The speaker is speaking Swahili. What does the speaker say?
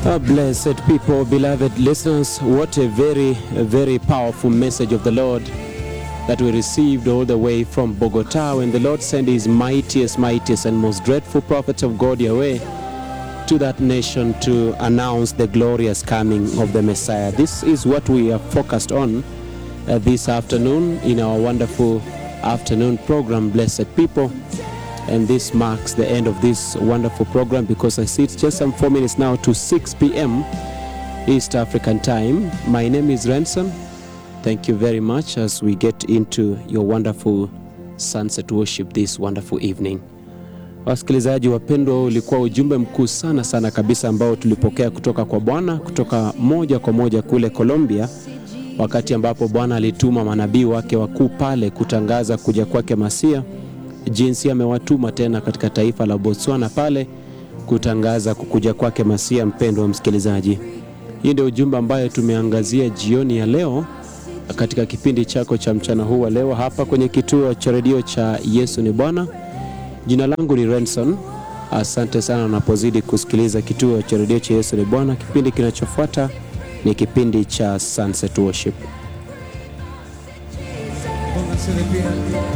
Uh, blessed people, beloved listeners, what a very, a very powerful message of the Lord that we received all the way from Bogota when the Lord sent his mightiest, mightiest, and most dreadful prophets of God Yahweh to that nation to announce the glorious coming of the Messiah. This is what we are focused on uh, this afternoon in our wonderful afternoon program, Blessed People. And this marks the end of this wonderful program because I see it's just some four minutes now to 6 p.m. East African time. My name is Ransom. Thank you very much as we get into your wonderful sunset worship this wonderful evening. Wasikilizaji wapendwa, ulikuwa ujumbe mkuu sana sana kabisa ambao tulipokea kutoka kwa Bwana kutoka moja kwa moja kule Colombia, wakati ambapo Bwana alituma manabii wake wakuu pale kutangaza kuja kwake Masia, jinsi amewatuma tena katika taifa la Botswana pale kutangaza kukuja kwake Masia. Mpendwa wa msikilizaji, hii ndio ujumbe ambayo tumeangazia jioni ya leo katika kipindi chako cha mchana huu wa leo hapa kwenye kituo cha redio cha Yesu ni Bwana. Jina langu ni Renson. Asante sana unapozidi kusikiliza kituo cha redio cha Yesu ni Bwana. Kipindi kinachofuata ni kipindi cha Sunset Worship. Pónganse de pie.